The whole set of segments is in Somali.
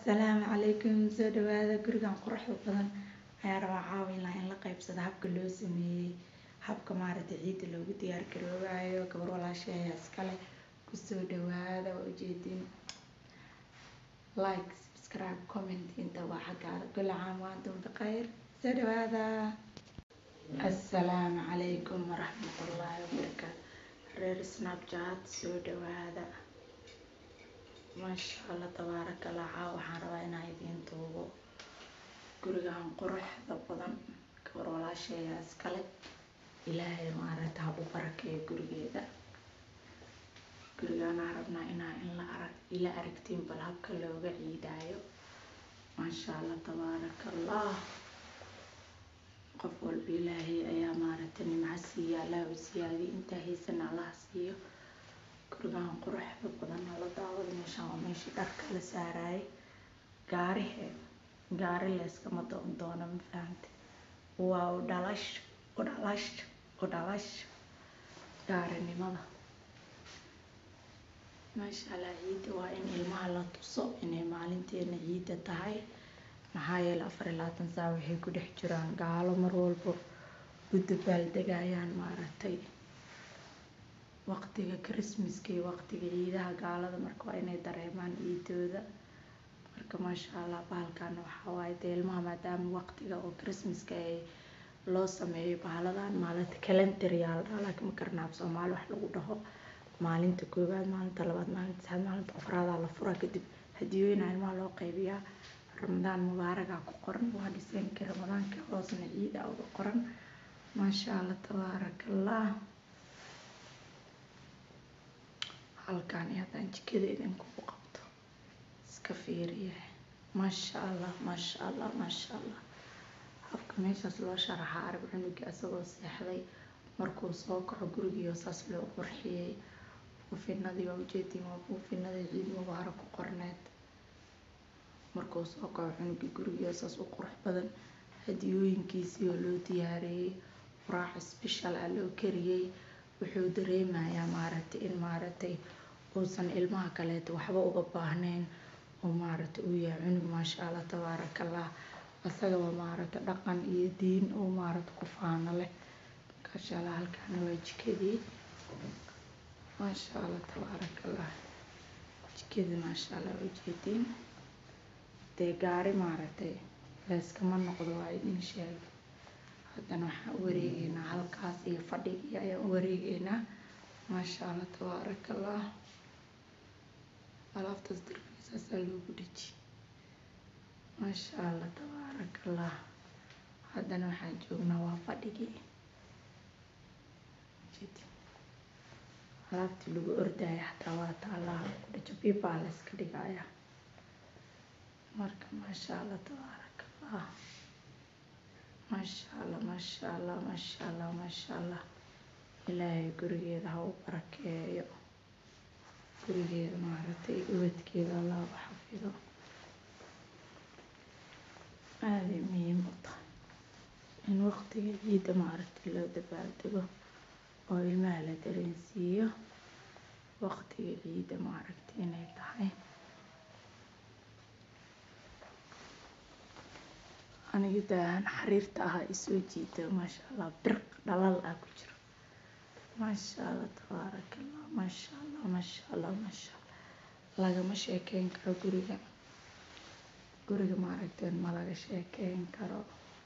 Asalaamu calaykum soo dhawaada gurigan quruxda badan ayaa rabaa caawin lahaa in la qaybsado habka loo sameeyey habka maaragtay ciidda loogu diyaar garoobayo gabar walaashay ayaa iskale kusoo dhawaada waa ujeedin like subscribe comment inta waa xaggaada kulli caam wa antum bikhayr soo dhawaada assalaamu calaykum waraxmatullaahi wabarakaatu reer snapchat soo dhawaada maasha allah tabaaraka allah caaw waxaan rabaa inaan idiin duubo gurigan quruxda badan gabar walaashay ayaa iskale ilaahay maaragta ha u barakeeyo gurigeeda gurigaanaa rabnaa inaa in la arag ila aragtiin bal habka looga ciidaayo maasha allah tabaaraka allah qof walba ilaahay ayaa maaragta nimco siiya allah u siyaadiyo intaa haysana allah siiyo gurigan quruxda badan la daawada meeshaan waa meeshii dharka la saarayay gaarihe gaari layskama doon doono ma fahamte waa u dhalash u dhalash u dhalash gaarinimada maasha allah ciidda waa in ilmaha la tuso inay maalinteena ciidda tahay maxaa yeele afar iyo labaatan saac waxay ku dhex jiraan gaalo mar walba u dabaaldegayaan maaragtay waqtiga christmaska iyo waqtiga ciidaha gaalada marka waa inay dareemaan ciidooda marka maasha allah bahalkan waxaa waaye dee ilmaha maadaama waqtiga oo christmaska ay loo sameeyo bahaladan maalinta calendar yaa la dhahaa laakiin ma garanaab soomaali wax lagu dhaho maalinta koowaad maalinta labaad maalinta saddexaad maalinta afraadaa la furaa kadib hadiyooyina ilmaha loo qaybiyaa ramadaan mubaaragaa ku qoran waa dhiseenka ramadaanka hoosna ciida uga qoran maasha allah tabaaraka allah halkaan iyo haddaan jikada idinkugu qabto iska fiiriye maasha allah maasha allah maasha allah habka meeshaas loo sharaxaa arag cunugii asagoo seexday markuu soo kaco gurigiio saas loo qurxiyey buufinadii waa ujeediin waa buufinadii ciid mubaara ku qorneed markuu soo kaco cunugii gurigiio saas u qurux badan hadiyooyinkiisii oo loo diyaariyey quraac special ah loo kariyey wuxuu dareemayaa maaragtay in maaragtay uusan ilmaha kaleeto waxba uga baahnayn oo maaragtay uu yahay cunug maasha allah tabaaraka allah asagaba maaragtay dhaqan iyo diin oo maaragtay ku faano leh maasha allah halkaana waa jikadii maasha allah tabaaraka allah jikadii maasha allah ujeediin dee gaari maaragtay layskama noqdo waa idin sheegay haddana waxaan u wareegeynaa halkaas iyo fadhigii ayaan u wareegeynaa maasha allah tabaaraka allah alaabtaas darbiisaasaa loogu dheji maasha allah tabaaraka allah haddana waxaan joognaa waa fadhigii alaabtii lagu ordaya xataa waa taallaa ku dhajo biibaa la iska dhigaya marka maasha allah tabaaraka allah maasha allah maasha allah maasha allah maasha allah ilaahay gurigeeda ha u barakeeyo gurigeeda maaragtay ubadkeeda allah u xafido aaday muhiim u tahay in waqtiga ciidda maaragtay loo dabaaldego oo ilmaha la dareensiiyo waqtiga ciidda maaragtay inay tahay aniga daahan xariirta ahaa isoo jiita maasha allah birq dhalal ah ku jiro maasha allah tabaaraka allah maasha allah maasha allah maasha allah lagama sheekeyn karo guriga guriga maaragteen ma laga sheekeyn karo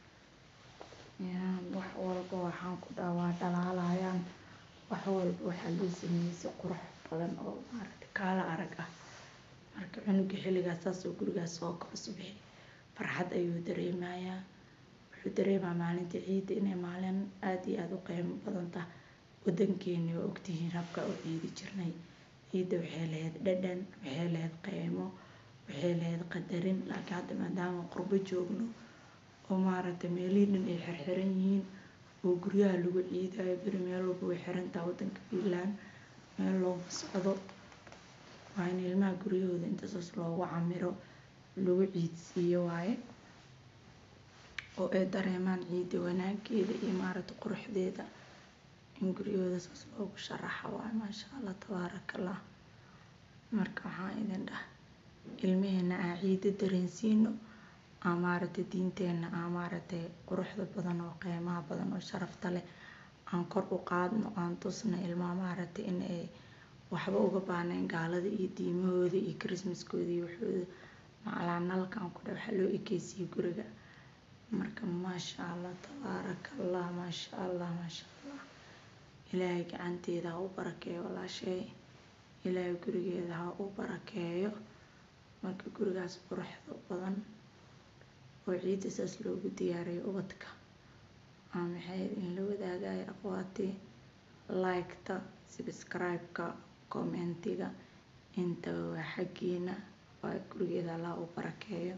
wax walba waxaan ku dhaha waa dhalaalayaan wax walba waxaa loo sameeyey si qurux badan oo maaragtay kaala arag ah marka cunuga xilligaas saasoo gurigaas soo kaco subixi farxad ayuu dareemayaa wuxuu dareemaa maalinta ciidda inay maalin aada iyo aada u qiimo badan tahay wadankeeni waa ogtihiin habka u ciidi jirnay ciidda waxay lahayd dhadhan waxay lahayd qiimo waxay lahayd qadarin laakiin hadda maadaama qurbo joogno oo maaragtay meelihii dhan ay xirxiran yihiin oo guryaha lagu ciidayo beri meel walba way xirantaha wadanka puntland meel looma socdo waa in ilmaha guryahooda intasaas loogu camiro lagu ciidsiiyo waaye oo ay dareemaan ciidda wanaageeda iyo maaragtay quruxdeeda in guryahooda saas loogu sharaxa waaye maasha allah tabaaraka allah marka waxaan idin dhah ilmaheena aan ciida dareensiino aan maaragtay diinteena aan maaragtay quruxda badan oo qiimaha badan oo sharafta leh aan kor u qaadno aan tusno ilmaha maaragtay in ay waxba uga baahnayn gaalada iyo diimahooda iyo christmaskooda iyo waxooda macalaa nalkan ku dhaw waxaa loo ekeysiiyey guriga marka maasha allah tabaaraka allah maasha allah maasha allah ilaahay gacanteeda ha u barakeeyo walaashay ilaahay gurigeeda ha u barakeeyo marka gurigaas quruxda badan oo ciidda saas loogu diyaariyo ubadka aa maxay in la wadaagaya aqwaati like-ta subscribe-ka commentiga intaba waa xaggiina waa gurigeeda allah u barakeeyo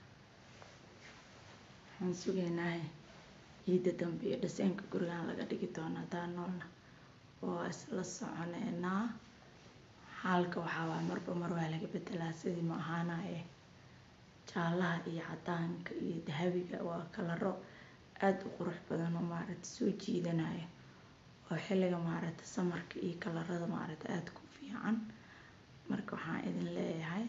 waxaan sugaynaa ciidda dambe iyo dhiseenka gurigan laga dhigi doono haddaan noolna waa isla soconeynaa xaalka waxaa waay marba mar waa laga bedelaa sidii ma ahaanaye jaalaha iyo cadaanka iyo dahabiga waa kalaro aada u qurux badan oo maaragta soo jiidanaya oo xilliga maaragta samarka iyo kalarada maaragta aada ku fiican marka waxaan idin leeyahay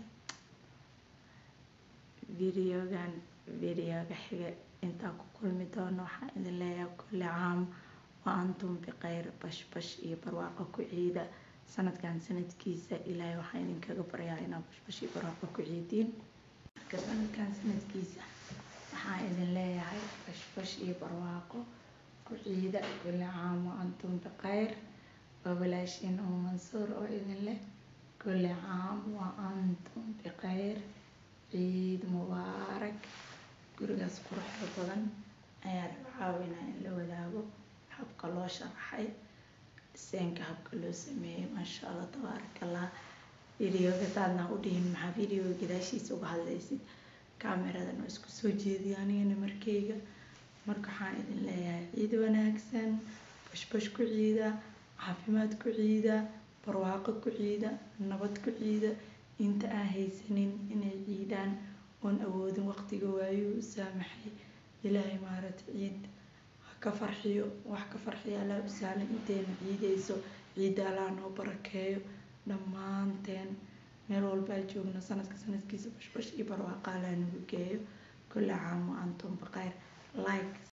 videogan videoga xiga intaa ku kulmi doono waxaan idin leeyahay kulli caam wa antum bikhayr bashbash iyo barwaaqo ku ciida sanadkan sanadkiisa ilaahay waxaan idinkaga baryaa inaad bashbash iyo barwaaqo ku ciidiin marka sanadkan sanadkiisa waxaan idin leeyahay bashbash iyo barwaaqo ku ciida kulli caam wa antum bikhayr waa walaashiin oo mansuur oo idin leh kulli caam wa antum bikhayr ciid mubaarak gurigaas quruxda badan ayaa raba caawinaa in la wadaago habka loo sharaxay dhiseenka habka loo sameeyey maasha allah tabaaraka allah videoga taadna u dhihin maxaa videoga gadaashiisa uga hadlaysid kaameradan oo isku soo jeediya anigana markeyga marka waxaan idin leeyahay ciid wanaagsan bashbash ku ciida caafimaad ku ciida barwaaqo ku ciida nabad ku ciida inta aan haysanin inay ciidaan oon awoodin waqtiga waayo u saamaxay ilaahay maaragta ciid ha ka farxiyo wax ka farxiyo allaa u sahlan intayna ciidayso ciidda allaa noo barakeeyo dhammaanteen meel walbaa joogno sanadka sanadkiisa bashbash iyo barwaaqa allaa nagu geeyo kulli caam wa antum bikhayr like